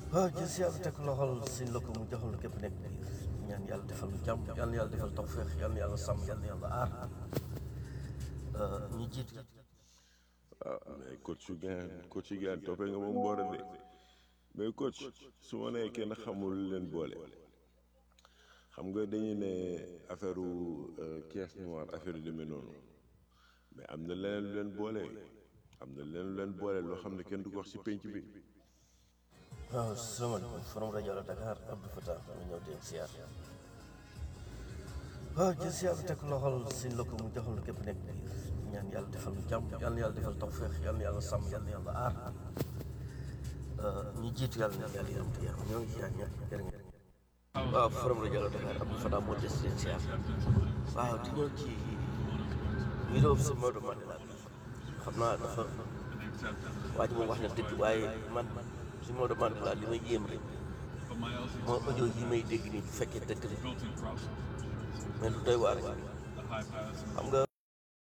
waaw jël si yàlla teg loxol suñ la ko mu joxal képp nekk biir ñaan yàlla defal lu jàmm yàlla yàlla defal tawféex yàlla yàlla sàmm yàlla yàlla aar ñi jiitu ah mais coach yu gaan coach yu gaan toppee nga moom boora de mais coach su ma nee kenn xamul leen boole xam nga dañuy ne affaire caisse noire affaire yu demee noonu mais am na leneen lu leen boole am na leneen lu leen boole loo xam ne kenn du ko wax ci pénc bi waaw salaamaaleykum forum rajo la Dakar Abdou Fatah ma ñëw di siyaar waaw jël si yàlla teg loxol suñ la ko mu joxal képp nekk biir ñaan yàlla defal lu jàmm yàlla yàlla defal tawféex yàlla yàlla sàmm yàlla yàlla aar ñi jiitu yàlla na yàlla yaram te yaram ñoo ngi siyaar ñëpp jërë ngeen waaw forum rajo la Dakar Abdou Fatah moo des leen siyaar waaw di ñëw ci vidéo bi si Maodo Mandela bi xam naa dafa waa ji moom wax na dëgg waaye man si Maodo Mandela li may yéem rek moo audio yi may dégg nii bu fekkee dëgg la mais lu doy waar xam nga